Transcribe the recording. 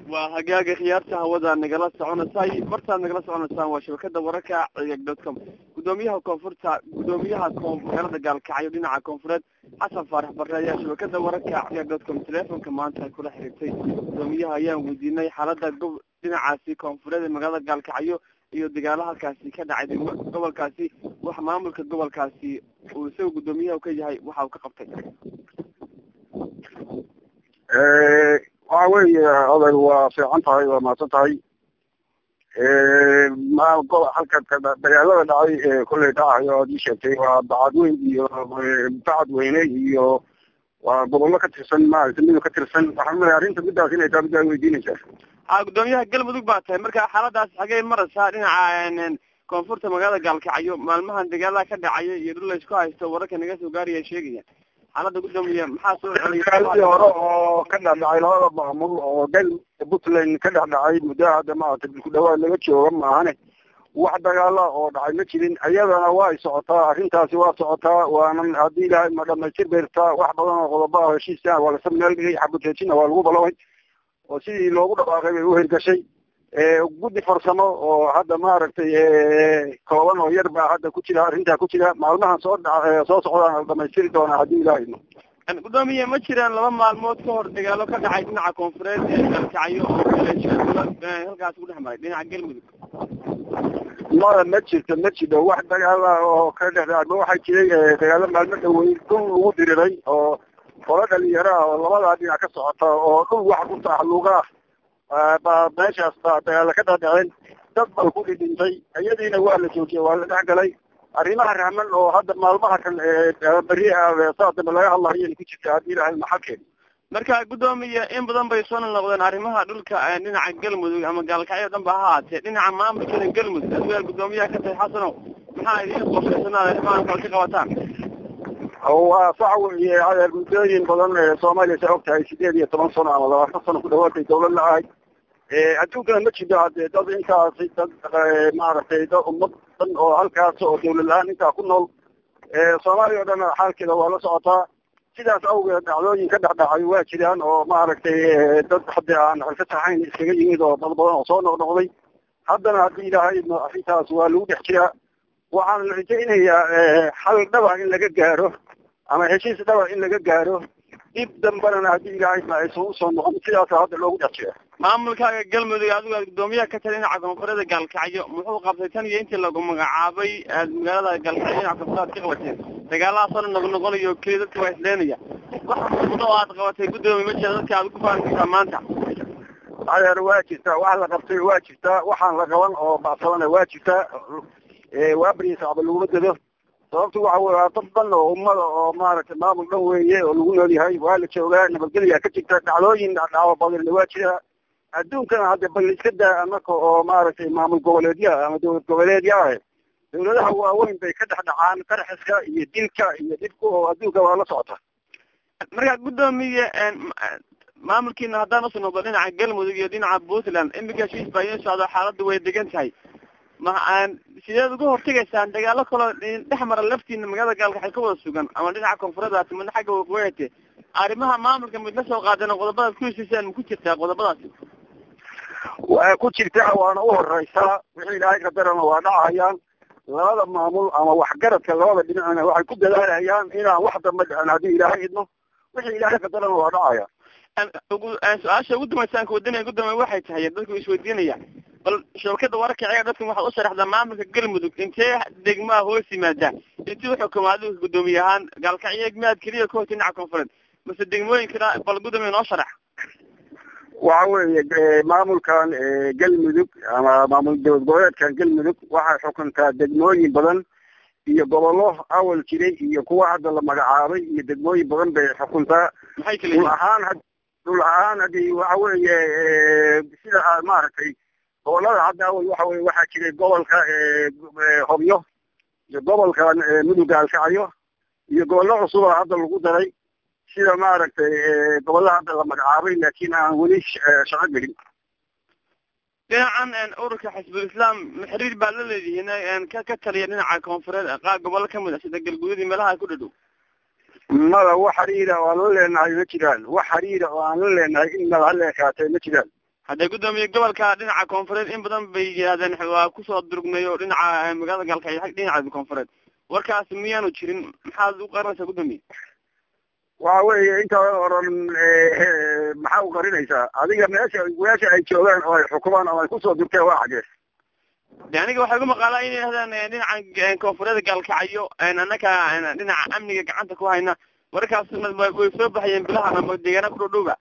waa hagaaga khiyaarta hawada nagala soconaysay martaad nagala soconaysaan waa shabakada wararka ciyag dot com gudoomiyaha koonfurta gudoomiyaha magaalada gaalkacyo dhinaca koonfureed xasan faarax bare ayaa shabakada wararka ciyag dot com teleefonka maanta kula xiriirtay gudoomiyaha ayaan weydiinay xaalada go dhinacaasi koonfureed ee magaalada gaalkacyo iyo dagaalo halkaasi ka dhacay gobolkaasi wax maamulka gobolkaasi uu isaga gudoomiyaha ka yahay waxa uu ka qabtay waxa weeye oday waa fiican tahay waa mahadsan tahay ma halka dagaalada dhacay ee kolley dhacayo aad ii sheegtay waa bacadweyn iyo bacadweyne iyo waa gobollo ka tirsan maaragtay midoo ka tirsan waxaan umaleya arrinta midaas inay taa middaa weydiinaysaa ha gudoomiyaha galmudug baa tahay marka xaaladaas xagee maraysaa dhinaca koonfurta magaalada gaalkacyo maalmahan dagaalada ka dhacaya iyo dhul laysku haysto wararka naga soo gaaraya sheegaya xaalada gudoomiya maxaa soo dagaaladii hore oo ka dhexdhacay labada maamul oo gal puntland ka dhexdhacay muddo hadda maaragtay ku dhawaad laga jooga maahane wax dagaala oo dhacay ma jirin iyadana waa ay socotaa arrintaasi waa socotaa waana haddii ilahay ma dhamaystir beertaa wax badan oo qodobo ah heshiisa waa lasa meel dhigay xabudheejina waa lagu balaway oo sidii loogu dhawaaqay bay uhergashay guddi farsamo oo hadda maaragtay kooban oo yar baa hadda ku jira arrintaa ku jira maalmahan soo dha soo socdaan la dhamaystiri doonaa haddii ilahay no gudoomiye ma jiraan laba maalmood ka hor dagaalo ka dhacay dhinaca koonfureed ee galkacyo oo halkaas ku dhex maray dhinaca galmudug mada ma jirto ma jiro wax dagaala oo ka dhexdhacba waxaa jiray dagaalo maalmo dhawey dhul lagu diriray oo qolo dhalinyaro ah oo labadaa dhinac ka socota oo dhul wax ku taaxluuga ah baa meeshaas baa dagaala ka dhadhaceen dad baa ku dhidhintay iyadiina waa la joojiyay waa la dhex galay arrimaha rahman oo hadda maalmaha kan beri saa dambe laga hadlayo ku jirta haddii ilahay maxalkeeda marka gudoomiye in badan bay soo noqdeen arrimaha dhulka dhinaca galmudug ama gaalkacyo dhan ba ha haatee dhinaca maamulkeeda galmudug adigaa gudoomiyaha ka tahay xasanow maxaa idiin qorshaysanaa arrimahan kale ka qabataan waa sax weeye adeer muddooyin badan soomaaliya sa og tahay sideed iyo toban sano ama labaatan sano ku dhawaatay dawlad la ahay adduunkana ma jiro hadee dad intaasi dad maaragtay dad ummad dhan oo halkaas oo dawlad la-aan intaa ku nool soomaaliya o dhan xaalkeeda waa la socotaa sidaas awgeed dhacdooyin ka dhexdhacay waa jiraan oo maaragtay dad hadde aan xilka saxayn iskaga yimid oo dad badan oo soo noqnoqday haddana haddii ilaahay arrintaas waa lagu dhex jiraa waxaan la rajaynayaa xal dhaba in laga gaaro ama heshiis dhaba in laga gaaro dib dambanana haddii ilaahay ma aysan usoo noqon sidaasa hadda loogu dhex jira maamulkaaga galmudug adigu aad gudoomiyaha ka tahay dhinaca koonfureeda gaalkacyo muxuu qabtay tan iyo intii lagu magacaabay aad magaalada gaalkacyo dhinaca koonfureed ka qabateen dagaalahaas oo noq noqonayo keliya dadka waa isleenaya wax muuqda oo aad qabatay gudoomiye ma jira dadka aad ku faani kartaa maanta adeer waa jirtaa wax la qabtay waa jirtaa waxaan la qaban oo bacsadana waa jirtaa waa beriisacba laguma dado sababtu waxa wey waa dad dhan oo ummada oo maaragtay maamul dhan weeye oo lagu nool yahay waa la joogaa nabadgelya ka jirta dhacdooyin dhacdhaco badanna waa jira adduunkana hadda bal iska daa anaka oo maaragtay maamul goboleedyaha ama dowlad goboleedyaha dawladaha waaweyn bay ka dhex dhacaan qarxiska iyo dilka iyo dhibka oo adduunka waa la socota marka gudoomiye maamulkiina haddaan usoo noqdo dhinaca galmudug iyo dhinaca puntland imika heshiis baa idiin socdo xaaladdu way degan tahay ma sideed uga hortegaysaan dagaalo kaloo dhex mara laftiina magaalada gaalkaxay ka wada sugan ama dhinaca koonfuredaasi midna xagga waqooyate arrimaha maamulka mid la soo qaadeen oo qodobadaad ku heshiisaan ma ku jirtaa qodobadaasi waa ku jirtaa waana u horeysaa wixii ilaahay qadarana waa dhacayaan labada maamul ama waxgaradka labada dhinacna waxay ku dadaalayaan inaan wax damba dhicin haddii ilaahay idno wixii ilaahay qadarana waa dhacayaan su-aasha ugu dambaysaanka wadaniga gudoomiye waxay tahay dadku isweydiinaya bal shabakada wararka ciyaar dadkan waxaad u sharaxdaa maamulka galmudug intee degmaa hoos yimaada intii uxukuma adigu gudoomiye ahaan gaalkacyo miyaad keliya ka horta dhinaca koonfureed mase degmooyinkana bal gudoomiye noo sharax waxa weeye maamulkan galmudug ama maamul dowlad goboleedkan galmudug waxay xukuntaa degmooyin badan iyo gobollo awal jiray iyo kuwa hadda la magacaabay iyo degmooyin badan bay xukuntaa maxay kala dhul ahaan dhul ahaan hadii waxa weeye sida maaragtay gobolada hadda awal waxa weye waxaa jiray gobolka hobyo iyo gobolkan mudug gaalkacyo iyo gobollo cusuba hadda lagu daray sida maaragtay gobollaha hadda la magacaabay laakiin aan weli shaqo gelin dhinacan ururka xisbul islaam xiriir baa la leedihiin ka ka taliya dhinaca koonfureed qaar gobollo kamid ah sida galguudii meelaha ku dhadhow mada wax xiriira oo aan la leenahay ma jiraan wax xiriira oo aan la leenahay in mada hala ekaatay ma jiraan haddee guddoomiye gobolka dhinaca koonfureed in badan bay yidhahdeen waa kusoo durugnay oo dhinaca magaalada gaalkacyo dhinaca koonfureed warkaas miyaanu jirin maxaad u qarinaysaa guddoomiye waxa weeye inta oran maxaa u qarinaysaa adiga meesha meesha ay joogaan oo ay xukumaan oo ay kusoo durteen waa xagee de aniga waxay ugu maqaalaa inay yidhahdaan dhinaca koonfureeda gaalkacyo annaka dhinaca amniga gacanta ku hayna warkaasna way soo baxayeen bilahan ama deegaana ku dhow dhowba